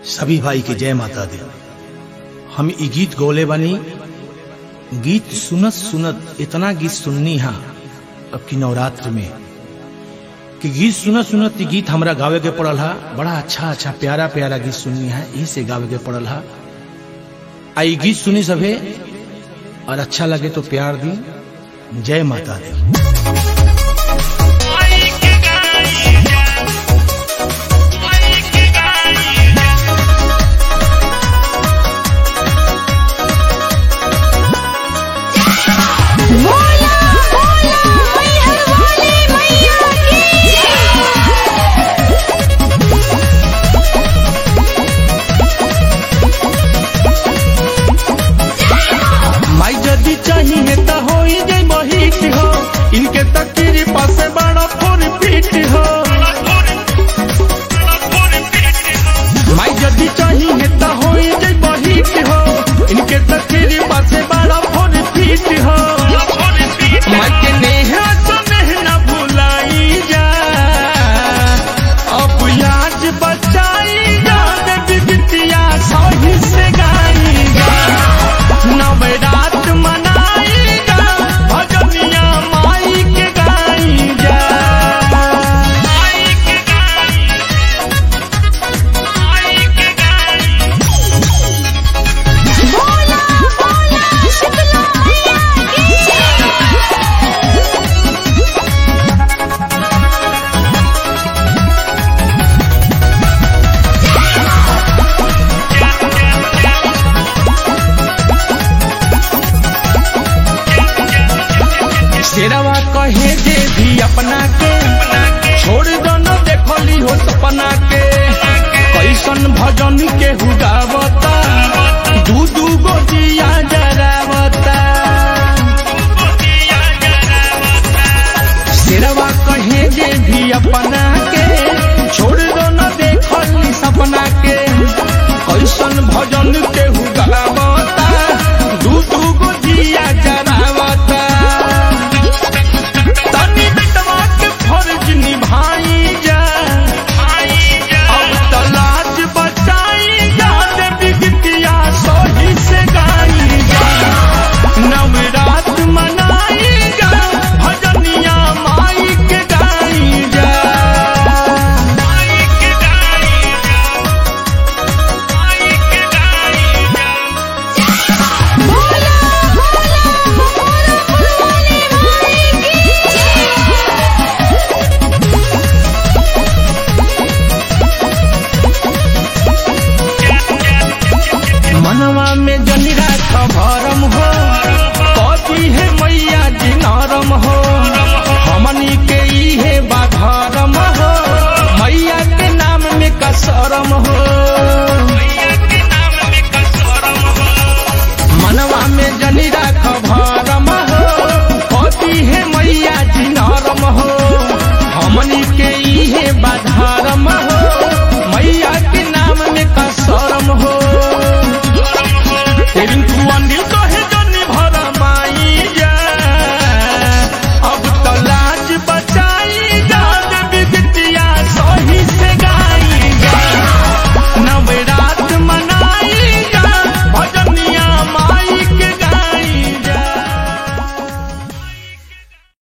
सभी भाई के जय माता दी हम ई गीत गौले बानी गीत सुनत सुनत इतना गीत सुननी हा अब की नवरात्र में कि गीत सुनत सुनत ई गीत हमरा गावे के पड़ल हा बड़ा अच्छा अच्छा प्यारा प्यारा गीत सुननी है यही से गावे के पड़ल हा आ ई गीत सुनी सभे और अच्छा लगे तो प्यार दी जय माता दी बोला बोला मैहर वाली मैया की माई जदी चाहिए त हो जे बहिट हो इनके तकरी पासे बड़ा फोर फीट हो माई जदी चाहिए त हो जे बहिट हो इनके तकरी पासे बड़ा फोर फीट हो माई के नेहा तो नेहना भुलाई जा अब याद बचाई जा दे बिटिया सही से गाई जा नवरात मनाएगा भजनिया माई के गाएगा बोला बोला शीतला मैया की शेरवा कहे जे भी अपना के छोड़ दो न देखली हो सपना के कैसन भजन के हुगावता दू दू गो दिया जरावता शेरवा कहे जे भी अपना के छोड़ दो न देखली सपना के कैसन भजन के हुगावता दू दू गो दिया जरावता तनी बेटवा के फर्ज निभाई जा अब तलाज बचाई जा देवी बिटिया सोही से गाई जा नवरात मनाई जा भजनिया माई के गाई जा बोला बोला मैहर वाली मैया मनवा में जनी राख भरम हो कथी है मैया जी नरम हो हमनी के इहे बाधरम हो मैया के नाम में कसरम हो मनवा में जनी राख भरम हो कथी है मैया जी नरम हो हमनी के इहे बाधरम